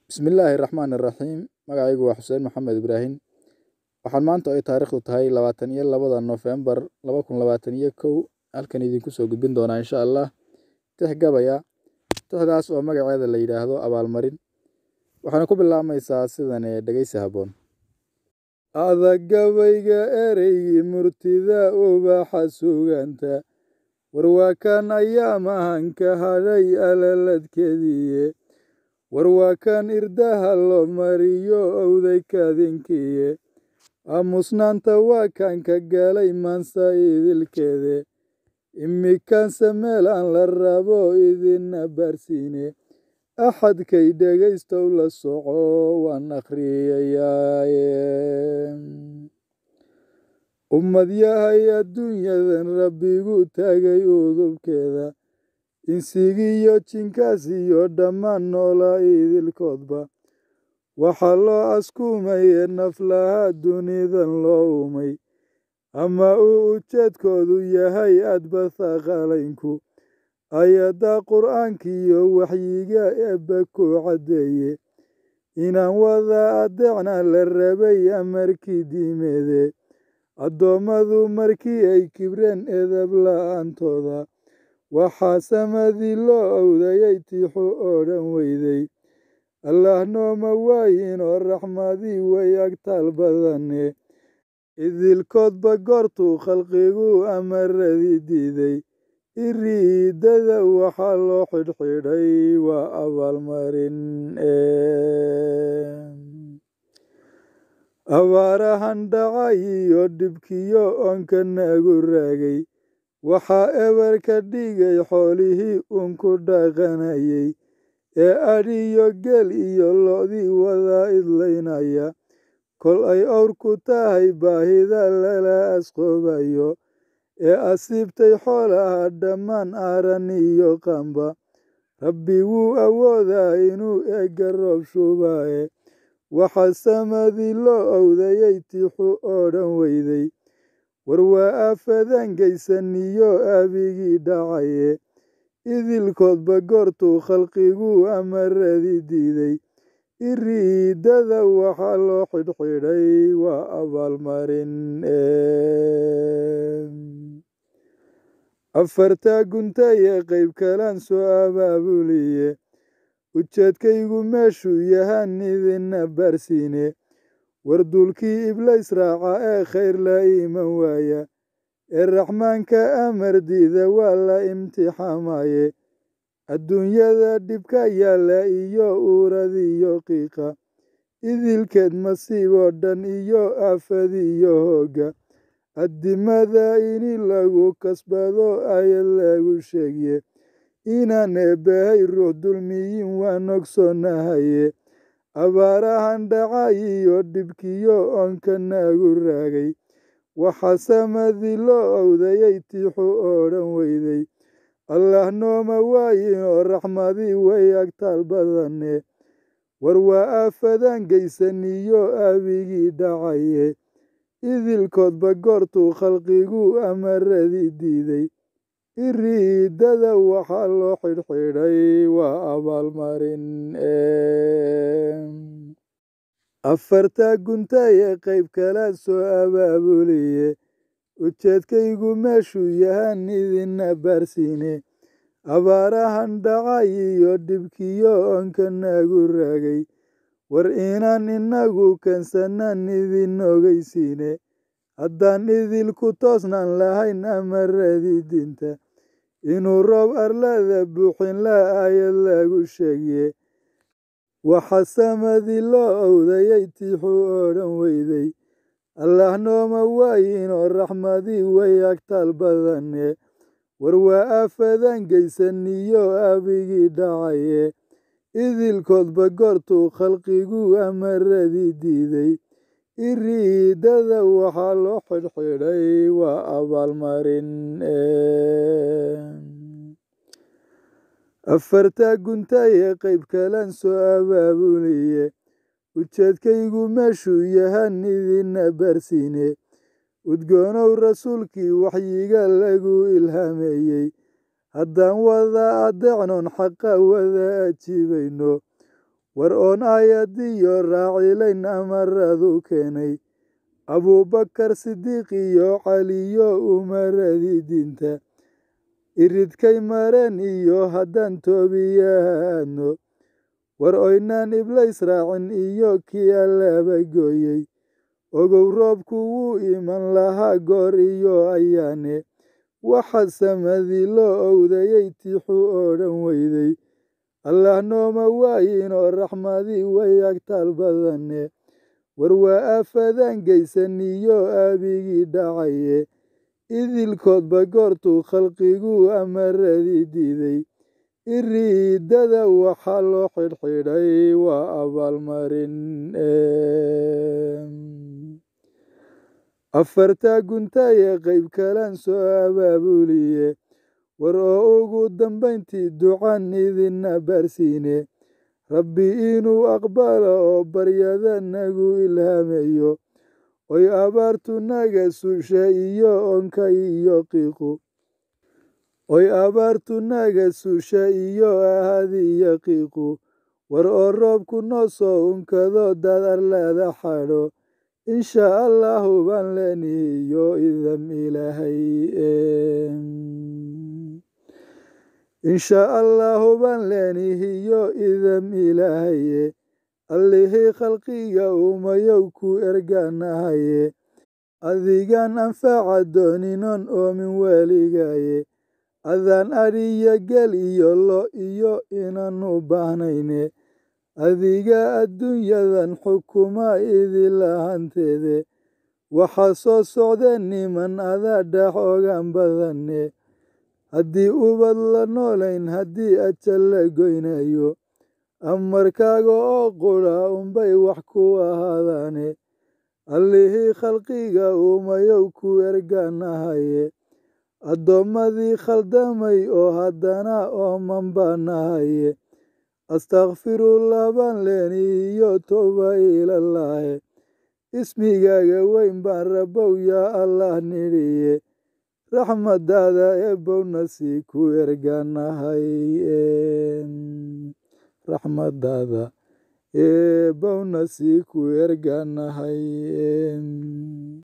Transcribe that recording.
Bismillaahi Raxmaani Raxiim Magacaygu waa Xuseen Maxamed Ibraahim Waxaan maanta ay taariikhdu tahay labaatan iyo labada Noofembar laba kun labaatan iyo kow halkan idinku soo gudbin doonaa insha Allah tix gabaya tixdaas oo magaceeda la yidhaahdo abaalmarin waxaana ku bilaabmaysaa sidan ee dhegeysi habboon adag gabayga ereygii murtida ubaxa suganta warwaakan ayaa mahanka hadhay alaladkeediiye warwaakan irdaha loo mariyo owday kadinkiiye aamusnaanta waa kan ka galay maansa idilkeede imikanse meel aan la rabo idina baarsiine axadkay dhegaystow la soco waan akhriyayaaye ummad yahay adduunyadan rabbigu taagay udubkeeda insigiyo jinkaas iyo dhammaan noola idilkoodba waxaa loo askumaye naflaha dunidan loo umay ama uu ujeedkoodu yahay adbatha qalaynku ayadda qur'aankiyo waxyiga eebba ku caddeeye inaan wada adeecna la rabay amarkii diimeede addoommadu markii ay kibreen edab la'aantooda waxaa samadii loo owdayay tiixu oo dhan weyday allah nooma waayin oo raxmadii way agtaal badane idilkoodba goortuu khalqigu amaradii diiday iriidada waxaa loo xidhxidhay waa abaalmarin abaarahan dhacay iyo dhibkiyo oonka nagu raagay waxaa eber ka dhigay xoolihii uunku dhaqanayay ee adhiyo geel iyo lo'dii wada idlaynaya kol ay owr ku tahay baahida lala asqoobayo ee asiibtay xoolaha dhammaan aaran iyo qamba rabbi wuu awoodaa inuu eegga roob shubaaye waxaa samadii loo owdayay tixu oo dhan weyday war waa aafadan gaysaniyo abigii dhacaye idilkoodba goortuu khalqigu amaradii diiday iriidada waxaa loo xidhxidhay waa abaalmarin afartaa guntaye qayb kalaan soo abaabuliye ujeedkaygu meeshuu yahaan idina baarsiine war duulkii iblays raaca ee khayr la iman waaya ee raxmaanka amar diida waa la imtixaamaye adduunyada dhibka yaalla iyo uuradiyo qiiqa idilkeed masiiboo dhan iyo aafadiyo hoogga addimada ini lagu kasbado ayad lagu sheegye inaan eebbahay ruux dulmiyin waan ogsoonahaye abaarahan dhacay iyo dhibkiyo oonka nagu raagay waxaa samadii loo owdayay tiixu oo dhan weyday allah nooma waayin oo raxmadii way agtaal badane war waa aafadan gaysaniyo abigii dhacaye idilkoodba goortuu khalqigu amaradii diiday iriidada waxaa loo xidhxidhay waa abaalmarin afartaa guntaye qayb kalaan soo abaabuliye ujeedkaygu meeshuu yahaan idina baarsiine abaarahan dhacay iyo dhibkiyo oonka nagu raagay war inaan inagu keensanaan idin ogeysiine haddaan idinku toosnaan lahayn amaradii diinta inuu roob arlada buuxin la ayad lagu sheegye waxaa samadii loo owdayay tiixu oo dhan weyday allah nooma waayin oo raxmadii way agtaal badane war waa aafadan gaysaniyo abigii dhacaye idilkoodba goortuu khalqigu amaradii diiday iriidada waxaa loo xidhxidhay waa abaalmarin afartaa guntaye qayb kalaan soo abaabuliye ujeedkaygu meeshuu yahaan idina baarsiine udgoonow rasuulkii waxyiga lagu ilhaameeyey haddaan wada adeecnoon xaqa wada ajiibayno war oon aayadiyo raacilayn amaradu keenay abuubakar sidiiq iyo caliyo umaradii diinta iridkay mareen iyo haddaan toobiyaadno war oynaan iblays raacin iyo kii allaba gooyey ogow roobku wuu iman lahaa goor iyo ayaane waxa samadii loo owdayey tiixu odhan weyday allah nooma waayinoo raxmadii way agtaal badane war waa aafadaan geysaniyo aabigii dhacaye idilkoodba goortuu khalqigu amaradii diiday iriidada waxaa loo xidhxidhay waa abaalmarin afartaa guntaye qayb kalaan soo abaabuliye war oo ugu dambayntii ducan idinna baarsiine rabbi inuu aqbalo oo baryada nagu ilhaamayo oy abaartu naga susha iyo onka iyo qiiqu oy abaartu naga susha iyo ahadi iyo qiiqu war oo roobku noo soo unkado dad arlada xadho insha allahu baan leenihiyo idam ilaahay insha allahu baan leenihiyo idam ilaahaye allihii khalqiga uumayow ku ergaanahaye adigaan anfaca dooninon oomin weligaye adaan adhiyo gel iyo lo iyo inaanu baahnayne adiga adduunyadan xukuma idilahanteede waxaa soo socdeen niman adaa dhax ogaan badane haddii ubad la noolayn haddii ajal la goynayo amarkaaga oo qudha unbay wax ku ahaadaane allihii khalqiga uumayow ku ergaanahaye addoommadii khaldamay oo haddana ooman baanahaye astakfirullah baan leenihiyo tooba ilallaahe ismigaaga weyn baan rabow yaa allah nidhiye raxmadaada eebowna sii ku ergaanahay raxmadaada eebowna sii ku ergaanahay